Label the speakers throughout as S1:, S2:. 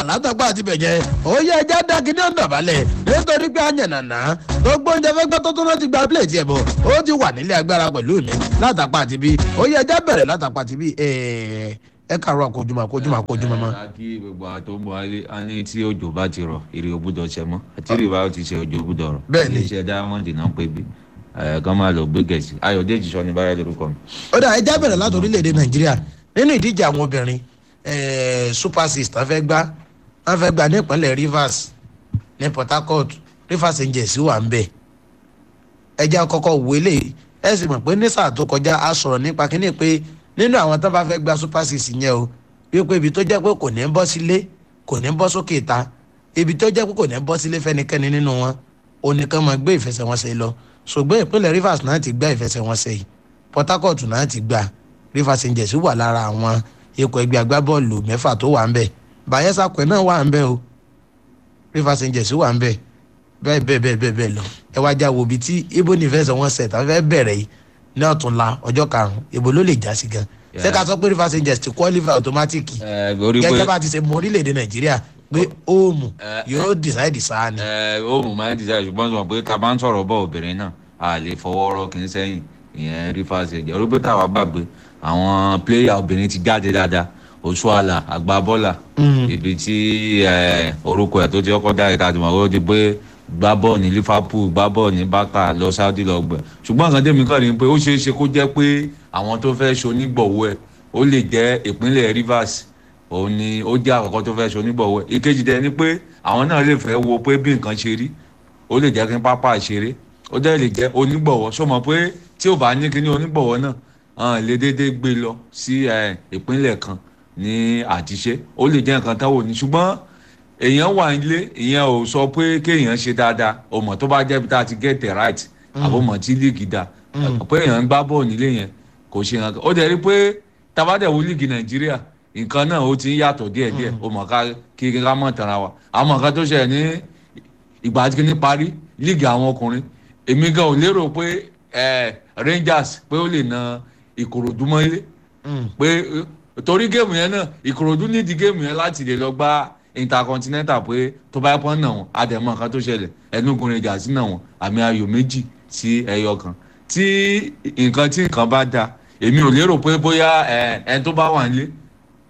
S1: látàgbà àti bẹ̀jẹ̀ ó yẹ ẹja dákì ní ọ̀dàbálẹ̀ nítorí pé àyànnàná tó gbóúnjẹ fẹ́gbẹ́ tó tún láti gba plẹ̀tì ẹ̀ bọ̀ ó ti wà nílé agbára pẹ̀lú mi látàgbà àti bí ó yẹ ẹja bẹ̀rẹ̀ látàgbà àti bí ẹ kàrọ̀ àkójúmọ̀ àkójúmọ̀ àkójúmọ̀ mọ́.
S2: kí gbogbo àwọn tó ń bọ ayé á ní tí òjò bá ti rọ èrè ògbúdọ̀ ṣẹ mọ́ àti èrè bá ti ṣe òjò ògbúdọ̀ rọ.
S1: Bẹ́ẹ̀ ni.
S2: iléeṣẹ́ diamond náà ń pè bí kán máa lọ gbé gẹ̀ẹ́sì ayọ̀dèjì sọ ní báyà lórúkọ mi.
S1: ó dà ẹja bẹ̀rẹ̀ láti orílẹ̀-èdè nàìjíríà nínú ìdíje àwọn obìnrin eh, super six tán fẹ́ gbá wọ́n fẹ́ gbá ní ìpínlẹ̀ rivers ní port harcourt rivers angels wà ń bẹ̀ ẹja kọ́kọ́ wò eléyìí ẹ sì mọ̀ pé ní sáà tó kọjá a sọ̀rọ̀ nípa kínní pé nínú àwọn tán bá fẹ́ gbá super six yẹn o wípé ibi tó jẹ́ pé kò ní bọ́ sílé kò ní bọ́ sókè ta ibi tó jẹ́ pé kò ní bọ́ sílé fẹ́nikẹ́ni nínú wọn onìkan máa gbé ìfẹsẹ̀wọnsẹ̀ lọ ṣùgbọ́n ìpínlẹ̀ rivers náà ti gbá ìfẹsẹ̀wọnsẹ̀ yìí port harcourt náà ti gbà rivers angels wà lára àwọn ikọ̀ ẹgbẹ́ agbábọ́ọ̀lù mẹ́fà tó wà ń bẹ̀ bayelsa pẹ̀ náà wà ń bẹ̀ o rivers angels wà ń bẹ̀ bẹ́ẹ̀ bẹ́ẹ̀ bẹ́ẹ̀ bẹ́ẹ̀ bẹ́ẹ̀ lọ ẹ wá já wo ibi tí ibo ní ìfẹsẹ̀wọnsẹ̀ tá fẹ́ bẹ̀rẹ̀ yìí ní ọ̀túnla ọjọ́ karùn-ún ibo ló lè já sí gan ṣé ká sọ pé rivers angels ti qualify automatic
S2: ẹ orí pé
S1: gẹ́gẹ́ bá ti ṣe mọ orílẹ̀-èdè nàìjíríà pé óòmù
S2: Eh,
S1: yóò decide sáà ni.
S2: ẹ ó mú máa ń dìjà ṣùgbọ́n sọ pé tá a bá ń sọ̀rọ̀ bọ́ obìnrin náà a lè fọwọ́ rọ́ kì í sẹ́yìn ìyẹn rí fásitì ẹ̀jẹ̀ orí pé táwa gbàgbé àwọn pléyà obìnrin ti jáde dáadáa oṣuala agbábọ́là ibi tí ẹ, orúkọ ẹ̀ tó ti kọ́kọ́ dáre ká ti mọ̀ ó ti pé gbá bọ́ọ̀ ní liverpool gbá bọ́ọ̀ ní barca lọ saudi lọ gbẹ ṣùgbọ́n nǹkan tẹ́mi kàn ní pé ó ṣeé ṣe kó jẹ́ pé àwọn tó fẹ́ ṣonígbọ̀wọ́ ẹ̀ ó lè jẹ́ ìpínlẹ̀ rivers òun ni ó jẹ́ àkọ́kọ́ tó fẹ́ ṣonígbọ̀wọ́ ẹ̀ ìkejì dẹ̀ ni pé àwọn náà lè fẹ́ wo pé bí nǹkan ṣe rí ó lè jẹ́ kí n pápá ṣeré ó dẹ́ lè jẹ́ onígbọ̀wọ́ ṣó mọ̀ pé tí ò bá ní kíní onígbọ̀wọ́ náà hàn lè déédéé gbé lọ sí ẹ, ìpínlẹ̀ kan ní àtiṣe ó lè jẹ́ nǹkan táwọn ò ní ṣùgbọ́n èèyàn wà nílé ìyẹn ò sọ pé kéèyàn ṣe dáadáa ò mọ̀ tó bá jẹ́ bí tá a ti get it right àbò mọ̀ tí líìgì dá pé èèyàn ń gbá bọ́ọ̀ nílé yẹn kò ṣe nǹkan ó dẹ̀ rí pé tabadẹ̀wò líìgì nàìjíríà nǹkan náà ó ti ń yàtọ̀ díẹ̀díẹ̀ ó mọ̀ ká kí ká mọ̀ tara wa àwọn nǹkan tó ṣẹlẹ̀ ní ìgbà tí kìíní parí líìgì àwọn ọkùnrin èmi gan ò lérò pé ẹ, rangers pé ó lè na ìkòròdú mọ́lé pé eh, torí géèmù yẹn náà ìkòròdú nídìí géèmù yẹn láti lè lọ gbá intercontinental pé tó bá pọ́n náà wọn àdèmọ̀ nǹkan tó ṣẹlẹ̀ ẹnugun rangers náà wọn àmì ayò méjì sí ẹyọ kan tí nǹkan tí nǹkan bá da èmi ò lérò pé bóyá ẹ, ẹni tó bá wà nílé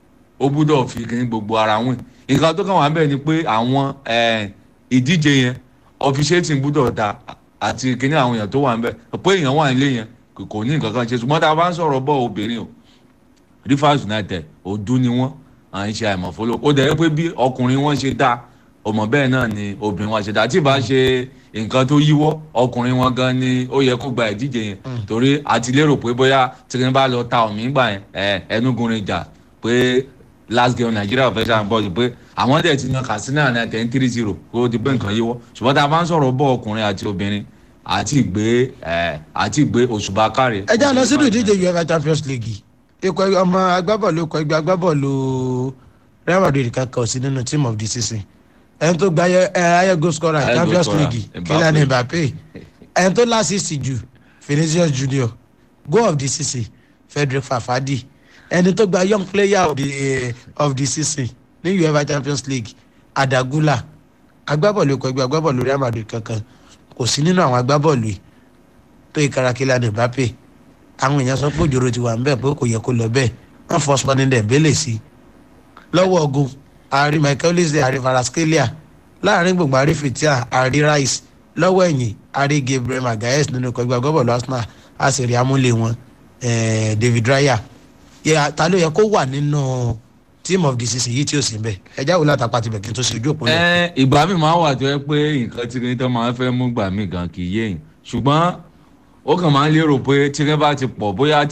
S2: ó gbúdọ̀ fi kí ní gbogbo ara wọn nǹkan tó kàn wá bẹ́ẹ̀ ni pé àwọn ẹ, ìdíje yẹn officiating gbúdọ̀ da àti kíní àwọn èèyàn tó wà ń bẹ̀ pé èèyàn wà nílé yẹn kò- kò ní nǹkan kan ṣe ṣùgbọ́n tá a bá ń sọ̀rọ̀ bọ́ obìnrin o rivers united ọdún ni wọ́n à ń ṣe àìmọ̀fóló ó dẹ̀ pé bí ọkùnrin wọn ṣe dá ọmọ bẹ́ẹ̀ náà ni obìnrin wọn ṣe dá tí ì bá ṣe nǹkan tó yíwọ́ ọkùnrin wọn gan ni ó yẹ kó gba ìdíje yẹn torí àti lérò pé bóyá tìrín bá lọ ta òmí gbà yẹn ẹ ẹnugun rìn jà pé last game nigeria fẹ́ ṣàn bọ́ọ̀lù pé àwọn dẹ̀ ti yan katsina ní ten three zero kó o ti pé nǹkan yíwọ́ ṣùgbọ́n tá a bá ń sọ̀rọ̀ bọ́ ọkùnrin àti obìnrin àti ìgbé ẹ àti ìgbé òṣùbà káre.
S1: ẹ já lọ sínú ìdíje uefa champions league ikọ̀ ẹgbẹ́- ọmọ agbábọ́ọ̀lù ikọ̀ ẹgbẹ́ agbábọ́ọ̀lù real madrid kankan sí nínú team of the season ẹni tó gba ayẹ ẹ, ayẹ goal scorer
S2: Ayẹ goal
S1: champions
S2: scorer,
S1: league
S2: Mbappe.
S1: kylian mbappe ẹni tó lásìsì jù vinicius junior goal of the season frederick fafadi ẹni tó gba young player of the, eh, of the season ní uefa champions league adagula agbábọ́ọ̀lù ikọ̀ ẹgbẹ́ agbábọ́ọ̀lù real madrid kankan kò sí nínú àwọn agbábọ́ọ̀lù yìí tó ìkara kylian mbappe àwọn èèyàn sọ pé òjòrò ti wà ń bẹ̀ pé kò yẹ kó lọ bẹ́ẹ̀ wọ́n fọ́ spani dembele sí i lọ́wọ́ ogun ààrí michael olise ààrí faraskelia láàrin gbogbo ààrí fitia ààrí rice lọ́wọ́ ẹ̀yìn ààrí gabriel magalhaes nínú ikọ̀ ẹgbẹ́ agbábọ́ọ̀lù arsenal a sì rí amúlé wọn eh, david raya Yẹ- ta ló yẹ kó wà nínú team of the season yìí tí ó sì ń bẹ̀ ẹjá wo látàpá tibẹ̀ kí n tó ṣe ojú òpó náà.
S2: ẹ ìgbà mi máa wà tó yẹ pé nǹkan tí kìnìún tó máa ń fẹ́ mú gbà mí gan kì í yéèyàn ṣùgbọ́n ó kàn máa ń lérò pé tí kìnìún bá ti pọ̀ bóyá